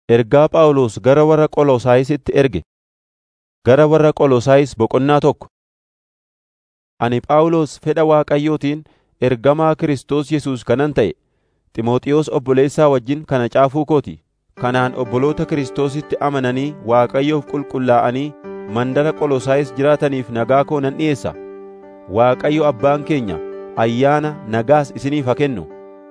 Ergaa Phaawulos gara warra Qolosaayisitti erge. Gara warra Qolosaayis boqonnaa tokko. Ani Phaawulos fedha Waaqayyootiin ergamaa Kiristoos Yesuus kanan ta'e, Ximooxiyoos obboleessaa wajjin kana caafuu koo ti. Kanaan obboloota Kiristoositti amananii Waaqayyoof qulqullaa'anii mandara Qolosaayis jiraataniif nagaa koo nan dhi'eessa. Waaqayyo Abbaan keenya ayyaana nagaas isiniif haa kennu.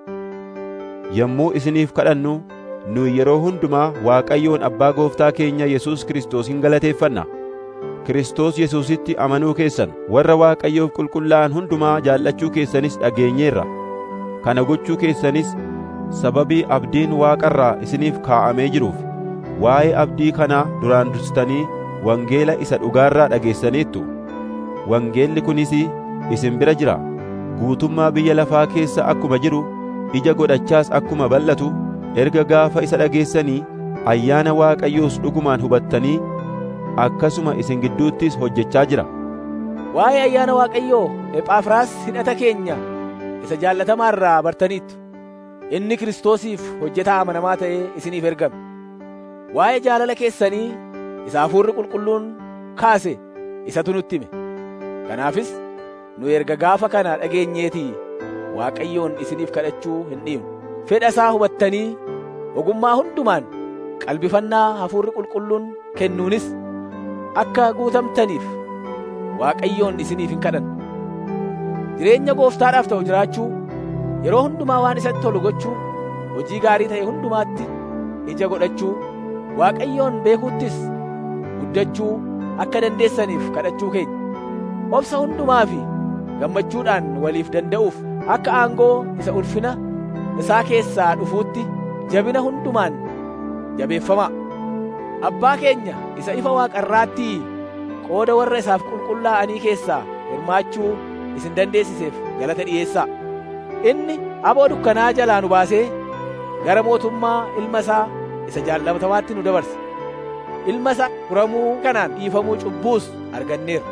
Yommuu isiniif kadhannu nu yeroo hundumaa Waaqayyoon Abbaa Gooftaa keenya Yesuus Kiristoosin galateeffanna. Kiristoos Yesuusitti amanuu keessan warra Waaqayyoof qulqullaa'an hundumaa jaallachuu keessanis dhageenyeerra. Kana gochuu keessanis sababii abdiin Waaqarraa isiniif kaa'amee jiruuf waa'ee abdii kanaa duraan dursitanii wangeela isa dhugaarraa dhageessaniittu. Wangeelli kunis isin bira jira. Guutummaa biyya lafaa keessa akkuma jiru, ija godhachaas akkuma bal'atu, erga gaafa isa dhageessanii ayyaana Waaqayyoos dhugumaan hubattanii akkasuma isin gidduuttis hojjechaa jira. Waa'ee ayyaana Waaqayyoo Ephafraas hidhata keenya isa jaallatamaa irraa bartaniittu. Inni Kiristoosiif hojjetaa amanamaa ta'ee isiniif ergame. Waa'ee jaalala keessanii isa Hafuurri Qulqulluun kaase isatu nutti hime. Kanaafis nu erga gaafa kana dhageenyeetii Waaqayyoon isiniif kadhachuu hin dhiifnu. Fedha isaa hubattanii ogummaa hundumaan qalbifannaa Hafuurri Qulqulluun kennuunis akka guutamtaniif Waaqayyoon isiniif hin kadhanna. Jireenya gooftaadhaaf ta'u jiraachuu, yeroo hundumaa waan isatti tolu gochuu, hojii gaarii ta'e hundumaatti ija godhachuu, Waaqayyoon beekuuttis guddachuu akka dandeessaniif kadhachuu keenya. Obsa hundumaa fi gammachuudhaan waliif danda'uuf akka aangoo isa ulfina isaa keessaa dhufuutti jabina hundumaan jabeeffamaa. Abbaa keenya isa ifa waaqarraattii qooda warra isaaf qulqullaa'anii keessaa hirmaachuu isin dandeessiseef galata dhi'eessaa. Inni aboo dukkanaa jalaa nu baasee gara mootummaa ilma isaa isa jaallatamaatti nu dabarse. Ilma isaa furamuu kanaan dhiifamuu cubbuus arganneerra.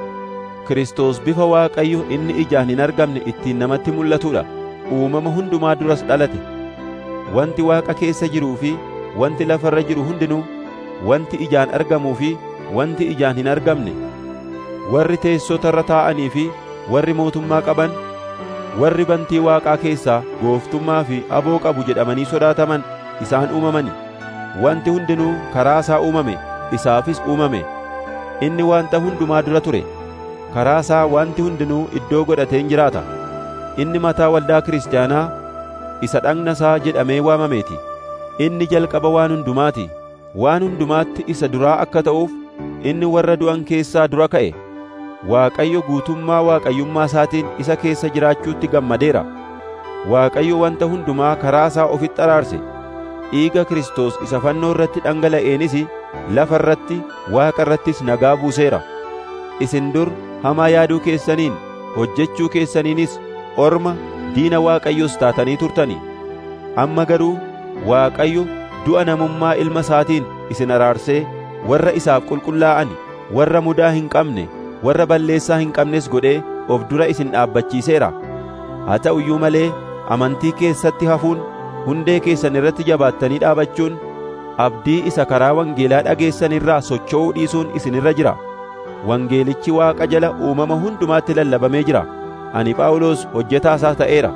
Kiristoos bifa Waaqayyo inni ijaan hin argamne ittiin namatti mul'atudha. Uumama hundumaa duras dhalate. Wanti Waaqa keessa jiruu fi wanti lafarra jiru hundinuu, wanti ijaan argamuu fi wanti ijaan hin argamne, warri teessota irra taa'anii fi warri mootummaa qaban, warri bantii Waaqaa keessaa gooftummaa fi aboo qabu jedhamanii sodaataman isaan uumamani. Wanti hundinuu karaa isaa uumame, isaafis uumame. Inni wanta hundumaa dura ture. Karaa isaa wanti hundinuu iddoo godhateen jiraata. Inni mataa waldaa kiristaanaa isa dhagna isaa jedhamee waamameeti. Inni jalqaba waan hundumaati. Waan hundumaatti isa duraa akka ta'uuf inni warra du'an keessaa dura ka'e. Waaqayyo guutummaa waaqayyummaa isaatiin isa keessa jiraachuutti gammadeera. Waaqayyo wanta hundumaa karaa isaa ofitti araarse. Dhiiga Kiristoos isa fannoo irratti dhangala'eenis lafa irratti Waaqa irrattis nagaa buuseera. Isin dur hamaa yaaduu keessaniin hojjechuu keessaniinis orma diina Waaqayyoos taatanii turtani. Amma garuu Waaqayyo du'a namummaa ilma isaatiin isin araarsee warra isaaf qulqullaa'an warra mudaa hin qabne warra balleessaa hin qabnes godhee of dura isin dhaabbachiiseera. Haa ta'u iyyuu malee amantii keessatti hafuun hundee keessan irratti jabaattanii dhaabachuun abdii isa karaa wangeelaa dhageessan irraa socho'uu dhiisuun isin irra jira. Wangeelichi Waaqa jala uumama hundumaatti lallabamee jira. Ani Phaawulos hojjetaa isaa ta'eera.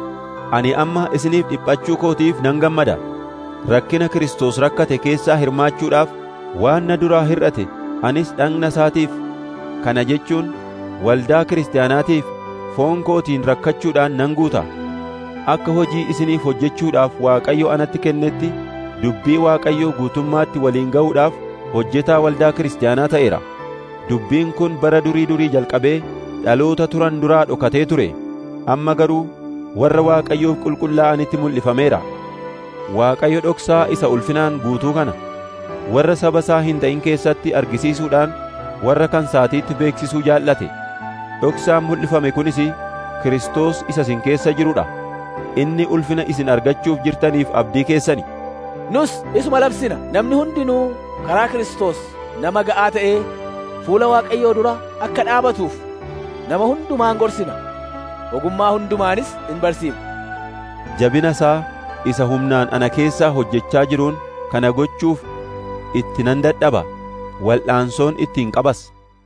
Ani amma isiniif dhiphachuu kootiif nan gammada. Rakkina Kiristoos rakkate keessaa hirmaachuudhaaf waan na duraa hir'ate anis dhagna isaatiif kana jechuun waldaa kiristaanaatiif foon kootiin rakkachuudhaan nan guuta. Akka hojii isiniif hojjechuudhaaf Waaqayyo anatti kennetti dubbii Waaqayyoo guutummaatti waliin ga'uudhaaf hojjetaa waldaa kiristaanaa ta'eera. Dubbiin kun bara durii durii jalqabee dhaloota turan duraa dhokatee ture. Amma garuu warra Waaqayyoof qulqullaa'anitti mul'ifameera. Waaqayyo dhoksaa isa ulfinaan guutuu kana warra saba isaa hin ta'in keessatti argisiisuudhaan warra kan saatiitti beeksisuu jaallate. Dhoksaan mul'ifame kunis Kiristoos isa isin keessa jirudha. Inni ulfina isin argachuuf jirtaniif abdii keessani. Nus isuma labsina namni hundinuu karaa Kiristoos nama ga'aa ta'ee fuula Waaqayyoo dura akka dhaabatuuf nama hundumaan gorsina. Ogummaa hundumaanis in barsiifna. Jabina isaa isa humnaan ana keessaa hojjechaa jiruun kana gochuuf itti nan dadhaba wal'aansoon ittiin qabas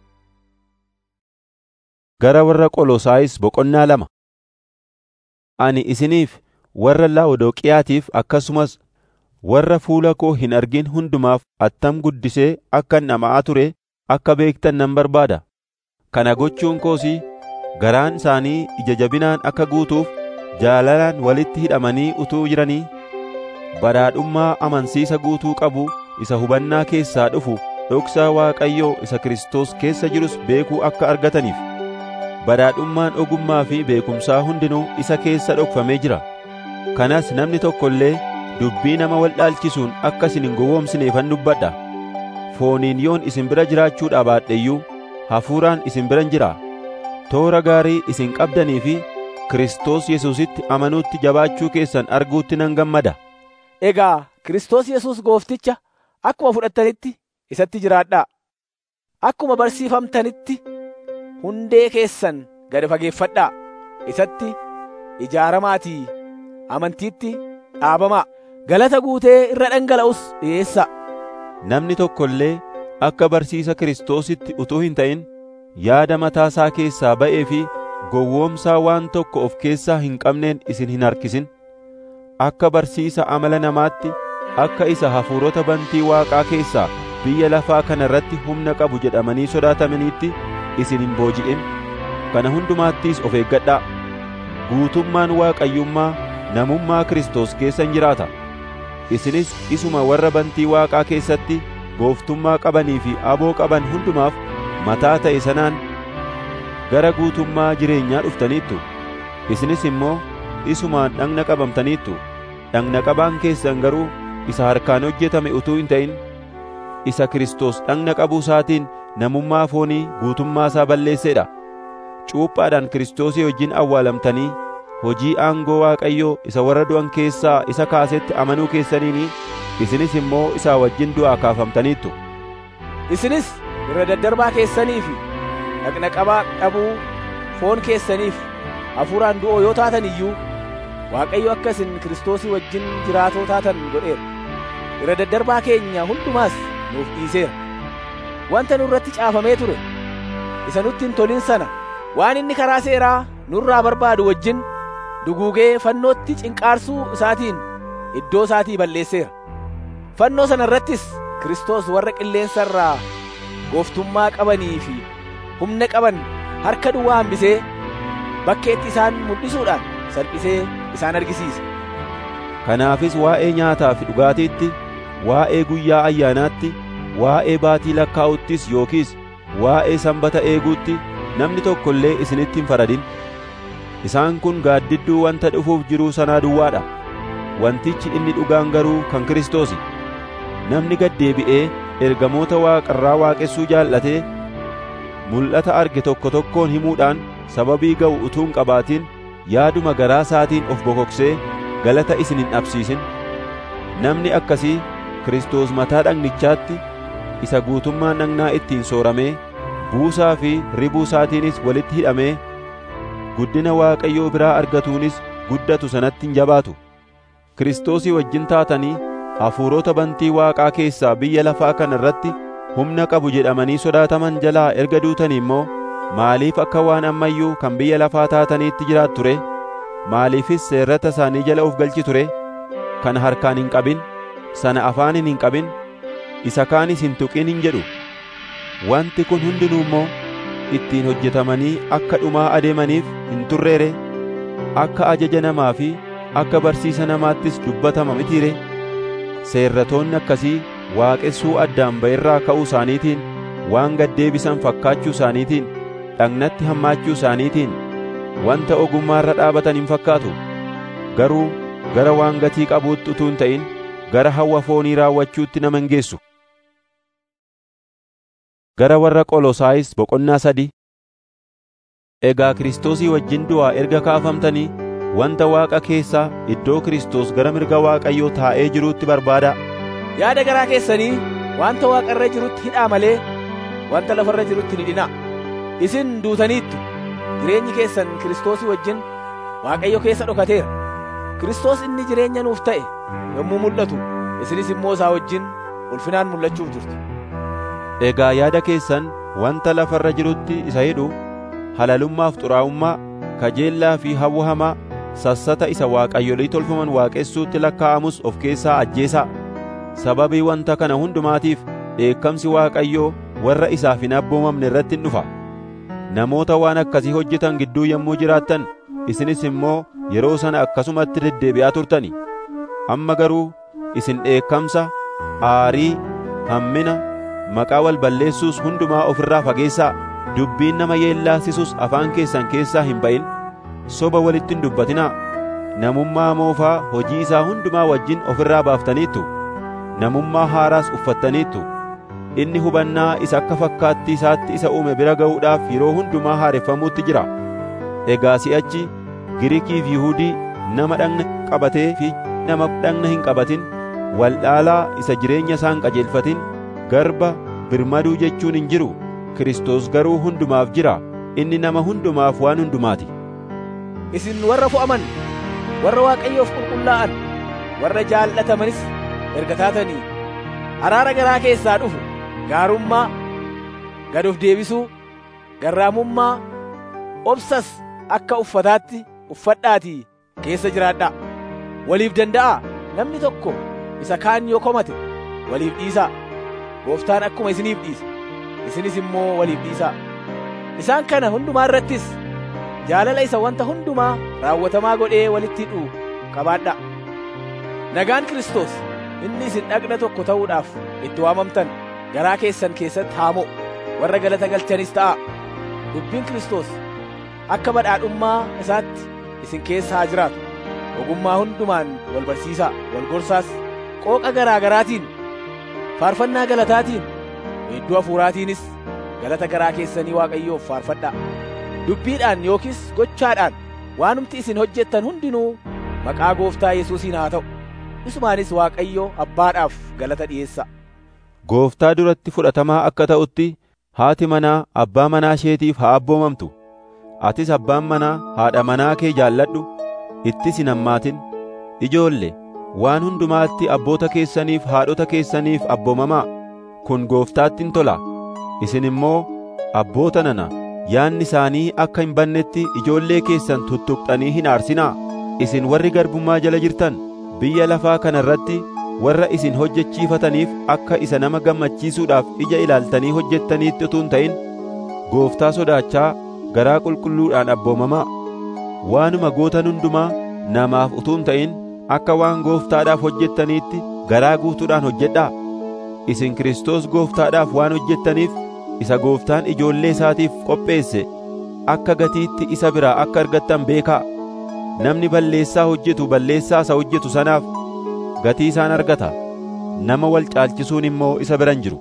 gara warra qolosaayis boqonnaa lama ani isiniif warra laawodooqiyaatiif akkasumas warra fuula koo hin argin hundumaaf attam guddisee akkan dhama'aa ture akka beektan nan barbaada kana gochuun koosii garaan isaanii ija jabinaan akka guutuuf jaalalaan walitti hidhamanii utuu jiranii badhaadhummaa amansiisa guutuu qabu isa hubannaa keessaa dhufu dhoksaa Waaqayyoo isa Kiristoos keessa jirus beekuu akka argataniif badhaadhummaan ogummaa fi beekumsaa hundinuu isa keessa dhokfamee jira kanas namni tokko illee dubbii nama wal dhaalchisuun akka isin hin gowwoomsineefan dubbadha fooniin yoon isin bira jiraachuudhaa baadheyyuu hafuuraan isin biran jira toora gaarii isin qabdanii fi Kiristoos Yesuusitti amanuutti jabaachuu keessan arguutti nan gammada. Egaa Kiristoos Yesuus goofticha akkuma fudhattanitti isatti jiraadhaa. Akkuma barsiifamtanitti hundee keessan gad fageeffadhaa. Isatti ijaaramaatii amantiitti dhaabamaa. Galata guutee irra dhangala'us dhiyeessaa. Namni tokko illee akka barsiisa Kiristoositti utuu hin ta'in yaada mataasaa keessaa ba'ee fi gowwoomsaa waan tokko of keessaa hin qabneen isin hin harkisin. Akka barsiisa amala namaatti akka isa hafuurota bantii Waaqaa keessaa biyya lafaa kana irratti humna qabu jedhamanii sodaatamaniitti isin hin booji'in. Kana hundumaattis of eeggadhaa. Guutummaan Waaqayyummaa namummaa Kiristoos keessa hin jiraata. Isinis isuma warra bantii Waaqaa keessatti gooftummaa qabanii fi aboo qaban hundumaaf mataa ta'e sanaan gara guutummaa jireenyaa dhuftaniittu. Isinis immoo isumaan dhagna qabamtaniittu. Dhagna qabaan keessan garuu isa harkaan hojjetame utuu hin ta'in isa Kiristoos dhagna qabuu isaatiin namummaa foonii guutummaa isaa balleesseedha. Cuuphaadhaan Kiristoosii wajjin awwaalamtanii hojii aangoo Waaqayyoo isa warra du'an keessaa isa kaasetti amanuu keessaniini isinis immoo isaa wajjin du'aa kaafamtaniittu. Isinis irra daddarbaa keessanii fi dhagna qabaa dhabuu foon keessaniif hafuuraan du'oo yoo taatan iyyuu Waaqayyo akka isin Kiristoosii wajjin jiraatoo taatan godheera. Irra daddarbaa keenya hundumaas nuuf dhiiseera. Wanta nurratti caafamee ture isa nutti hin tolin sana waan inni karaa seeraa nurraa barbaadu wajjin duguugee fannootti cinqaarsuu isaatiin iddoo isaatii balleesseera. Fannoo sana irrattis Kiristoos warra qilleensa irraa gooftummaa qabanii fi humna qaban harka duwwaa hambisee bakkeetti isaan mul'isuudhaan salphisee isaan argisiise. Kanaafis waa'ee nyaataa fi dhugaatiitti, waa'ee guyyaa ayyaanaatti, waa'ee baatii lakkaa'uttis yookiis waa'ee sanbata eeguutti namni tokko illee isinitti hin faradin. Isaan kun gaaddidduu wanta dhufuuf jiruu sanaa duwwaadha. Wantichi inni dhugaan garuu kan Kiristoosi. Namni gad deebi'ee ergamoota waaqarraa waaqessuu jaallatee mul'ata arge tokko tokkoon himuudhaan sababii ga'u utuu hin qabaatin yaaduma garaa isaatiin of bokoksee galata isin hin dhabsiisin. Namni akkasii Kiristoos mataa dhagnichaatti isa guutummaan dhagnaa ittiin sooramee buusaa fi ribuu isaatiinis walitti hidhamee guddina Waaqayyoo biraa argatuunis guddatu sanatti hin jabaatu. Kiristoosii wajjin taatanii hafuurota bantii Waaqaa keessaa biyya lafaa kana irratti humna qabu jedhamanii sodaataman jalaa erga duutanii immoo maaliif akka waan ammayyuu kan biyya lafaa taataniitti jiraattu ture? Maaliifis seerrata isaanii jala of galchi ture? Kana harkaan hin qabin, sana afaaniin hin qabin, isa kaanis hin tuqin hin jedhu. Wanti kun hundinuu immoo ittiin hojjetamanii akka dhumaa adeemaniif hin turreere, akka ajaja namaa fi akka barsiisa namaattis dubbatama mitiire. Seerratoonni akkasii waaqessuu addaan ba'irraa ka'uu isaaniitiin, waan gaddeebisan fakkaachuu isaaniitiin, dhagnatti hammaachuu isaaniitiin, wanta ogummaa irra dhaabatan hin fakkaatu. Garuu gara waan gatii qabuutti utuu hin ta'in, gara hawwa foonii raawwachuutti nama hin geessu. Gara warra Qolosaayis boqonnaa sadii Egaa Kiristoosii wajjin du'aa erga kaafamtanii wanta Waaqa keessaa iddoo Kiristoos gara mirga Waaqayyoo taa'ee jiruutti barbaadaa. Yaada garaa keessanii wanta Waaqa irra jirutti hidhaa malee wanta lafa irra jirutti hin hidhinaa. Isin duutaniittu jireenyi keessan Kiristoosii wajjin Waaqayyo keessa dhokateera. Kiristoos inni jireenya nuuf ta'e yommuu mul'atu isinis immoo isaa wajjin ulfinaan mul'achuuf jirtu. Egaa yaada keessan wanta lafarra jirutti isa hidhu halalummaaf xuraa'ummaa, kajeellaa fi hawwa hamaa, sassata isa waaqayyolii tolfaman waaqessuutti lakkaa'amus of keessaa ajjeesaa. Sababii wanta kana hundumaatiif dheekkamsi Waaqayyoo warra isaaf hin abboomamne irratti dhufa. Namoota waan akkasii hojjetan gidduu yommuu jiraattan, isinis immoo yeroo sana akkasumatti deddeebi'aa turtani. Amma garuu isin dheekkamsa, aarii, hammina, maqaa wal balleessuus hundumaa ofirraa fageessaa. Dubbiin nama yeellaasisus afaan keessan keessaa hin ba'in. Soba walitti hin dubbatinaa. Namummaa moofaa hojii isaa hundumaa wajjin ofirraa baaftaniittu. Namummaa haaraas uffattaniittu. Inni hubannaa isa akka fakkaattii isaatti isa uume bira ga'uudhaaf yeroo hundumaa haareffamuutti jira. Egaa si'achi Giriikiif Yihuudii nama dhagna qabatee fi nama dhagna hin qabatin, waldhaalaa isa jireenya isaan qajeelfatin, garba birmaduu jechuun hin jiru. Kiristoos garuu hundumaaf jira. Inni nama hundumaaf waan hundumaati. Isin warra fo'aman, warra Waaqayyoof qulqullaa'an, warra jaallatamanis erga taatanii araara garaa keessaa dhufu gaarummaa, gad of deebisuu, garraamummaa, obsas akka uffataatti uffadhaatii keessa jiraadhaa. Waliif danda'aa namni tokko isa kaan yoo komate waliif dhiisaa. Gooftaan akkuma isiniif dhiise, isinis immoo waliif dhiisaa. Isaan kana hundumaa irrattis jaalala isa wanta hundumaa raawwatamaa godhee walitti hidhu qabaadhaa. Nagaan Kiristoos inni isin dhagna tokko ta'uudhaaf itti waamamtan garaa keessan keessatti haa mo'u warra galata galchanis ta'a. Dubbiin Kiristoos akka badhaadhummaa isaatti isin keessa haa jiraatu. Ogummaa hundumaan wal barsiisaa, wal gorsaas, qooqa garaa garaatiin, faarfannaa galataatiin, weedduu hafuuraatiinis galata garaa keessanii Waaqayyoof faarfadhaa. Dubbiidhaan yookiis gochaadhaan waanumti isin hojjettan hundinuu maqaa Gooftaa Yesuusiin haa ta'u. Isumaanis Waaqayyo Abbaadhaaf galata dhi'eessa. Gooftaa duratti fudhatamaa akka ta'utti haati manaa abbaa manaa isheetiif haa abboomamtu. Atis abbaan manaa haadha manaa kee jaalladhu. Ittis hin hammaatin. Ijoolle waan hundumaatti abboota keessaniif haadhota keessaniif abboomamaa. Kun Gooftaatti hin tola. Isin immoo abboota nana yaanni isaanii akka hin bannetti ijoollee keessan tuttuqxanii hin aarsinaa. Isin warri garbummaa jala jirtan biyya lafaa kana irratti warra isin hojjechiifataniif akka isa nama gammachiisuudhaaf ija ilaaltanii hojjettaniitti utuu hin ta'in gooftaa sodaachaa garaa qulqulluudhaan abboomamaa waanuma gootan hundumaa namaaf utuu hin ta'in akka waan gooftaadhaaf hojjettaniitti garaa guutuudhaan hojjedhaa isin Kiristoos gooftaadhaaf waan hojjettaniif isa gooftaan ijoollee isaatiif qopheesse akka gatiitti isa biraa akka argattan beekaa namni balleessaa hojjetu balleessaa isa hojjetu sanaaf gatii isaan argata nama wal caalchisuun immoo isa biran jiru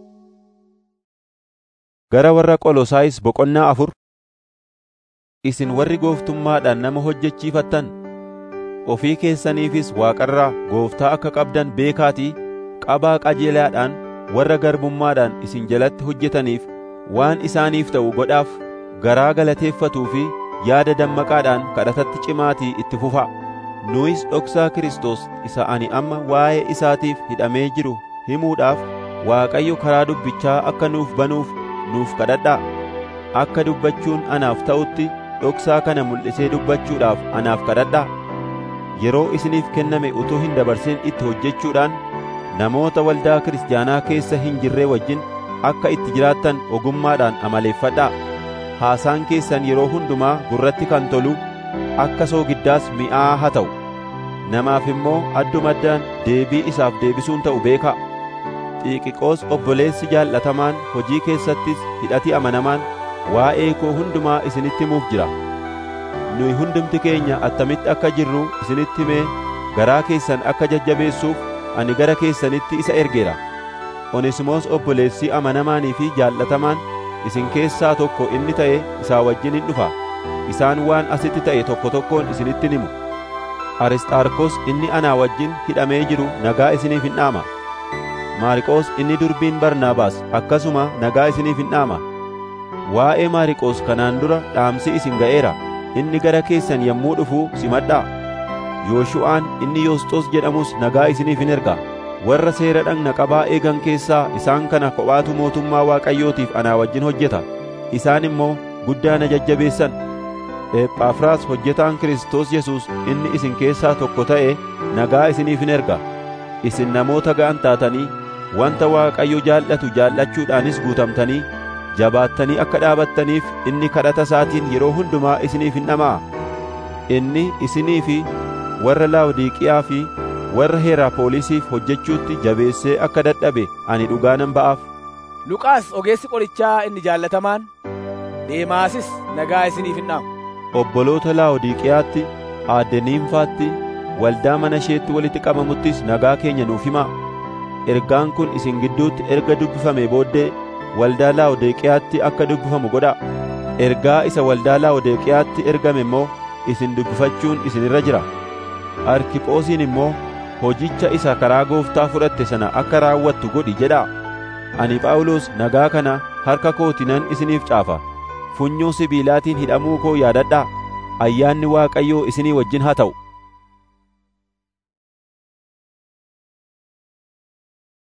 gara warra qolosaayis boqonnaa afur isin warri gooftummaadhaan nama hojjechiifattan ofii keessaniifis waaqarraa gooftaa akka qabdan beekaatii qabaa qajeelaadhaan warra garbummaadhaan isin jalatti hojjetaniif waan isaaniif ta'u godhaaf garaa galateeffatuu fi yaada dammaqaadhaan kadhatatti cimaatii itti fufaa nuyis dhoksaa Kiristoos isa ani amma waa'ee isaatiif hidhamee jiru himuudhaaf Waaqayyo karaa dubbichaa akka nuuf banuuf nuuf kadhadhaa akka dubbachuun anaaf ta'utti dhoksaa kana mul'isee dubbachuudhaaf anaaf kadhadhaa yeroo isiniif kenname utuu hin dabarsin itti hojjechuudhaan namoota waldaa kiristaanaa keessa hin jirree wajjin akka itti jiraattan ogummaadhaan amaleeffadhaa haasaan keessan yeroo hundumaa gurratti kan tolu akka soogiddaas mi'aa haa ta'u namaaf immoo addumaddaan deebii isaaf deebisuun ta'u beekaa xiiqiqoos obboleessi jaallatamaan hojii keessattis hidhati amanamaan waa'ee koo hundumaa isinitti himuuf jira nuyi hundumti keenya attamitti akka jirru isinitti himee garaa keessan akka jajjabeessuuf ani gara keessanitti isa ergeera onesimoos obboleessi amanamaanii fi jaallatamaan isin keessaa tokko inni ta'e isaa wajjin hin dhufa isaan waan asitti ta'e tokko tokkoon isinitti himu arisxaarkos inni anaa wajjin hidhamee jiru nagaa isiniif hin dhaama maariqoos inni durbiin barnaabaas akkasuma nagaa isiniif hin dhaama waa'ee maariqoos kanaan dura dhaamsi isin ga'eera inni gara keessan yommuu dhufu simadhaa yooshu'aan inni yoosxoos jedhamus nagaa isiniif hin erga warra seera dhagna qabaa eegan keessaa isaan kana kophaatu mootummaa Waaqayyootiif anaa wajjin hojjeta isaan immoo guddaa na jajjabeessan Ephafraas hojjetaan Kiristoos Yesuus inni isin keessaa tokko ta'e nagaa isiniif hin erga isin namoota ga'an taatanii wanta Waaqayyo jaallatu jaallachuudhaanis guutamtanii jabaattanii akka dhaabattaniif inni kadhata isaatiin yeroo hundumaa isiniif hin dhama'a inni isinii fi warra Laawodiiqiyaa fi warra Heeraapoolisiif hojjechuutti jabeessee akka dadhabe ani dhugaa nan ba'aaf Luqaas ogeessi qorichaa inni jaallatamaan Deemaasis nagaa isiniif hin dhaamu. obboloota Laawodiiqiyaatti aadde Niimfaatti waldaa mana isheetti walitti qabamuttis nagaa keenya nuuf himaa ergaan kun isin gidduutti erga dubbifamee booddee waldaa Laawodiiqiyaatti akka dubbifamu godhaa ergaa isa waldaa Laawodiiqiyaatti ergame immoo isin dubbifachuun isinirra jira Arkiphoosiin immoo hojicha isa karaa gooftaa fudhatte sana akka raawwattu godhi jedhaa ani Phaawulos nagaa kana harka kootinan isiniif caafa funyoo sibiilaatiin hidhamuu koo yaadadhaa ayyaanni Waaqayyoo isinii wajjin haa ta'u